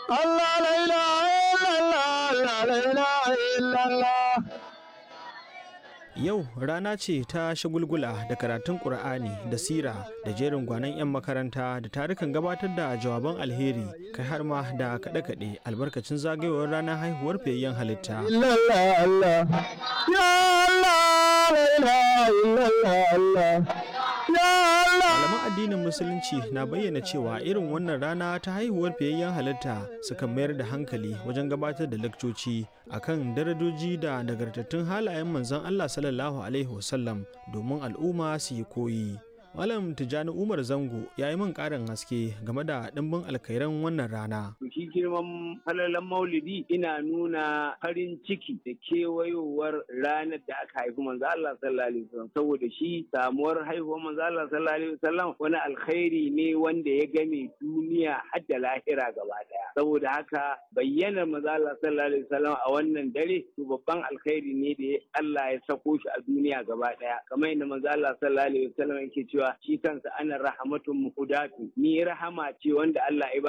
Allah la ilaha illallah la ilaha illallah Yau rana ce ta shagulgula da karatun Ƙur'ani da sira da jerin gwanon 'yan makaranta da tarukan gabatar da jawaban alheri kai har ma da kaɗe-kaɗe albarkacin zagayowar ranar haihuwar fiyayyen halitta. illallah Allah ya Allah la ilaha illallah Allah ya Allah Malaman addinin Musulunci na bayyana cewa irin wannan rana ta haihuwar fiyayyen halitta sukan mayar da hankali wajen gabatar da lakcoci akan darajoji da nagartattun halayen manzon Allah sallallahu alaihi wasallam domin al'umma su yi koyi. Malam Tijjani Umar Zango ya yi min ƙarin haske game da ɗimbin alkhairan wannan rana. To shi girman falalan maulidi ina nuna farin ciki da kewayowar ranar da aka haifi manzo Allah sallallahu alaihi wasallam saboda shi samuwar haihuwar manzo Allah sallallahu alaihi wasallam wani alkhairi ne wanda ya game duniya har da lahira gaba daya saboda haka bayyanar manzo Allah sallallahu alaihi wasallam a wannan dare to babban alkhairi ne da Allah ya sako shi a duniya gaba daya kamar yadda manzo Allah sallallahu alaihi wasallam yake cewa shi kansa ana rahmatun muhudatu ni rahama ce wanda Allah ya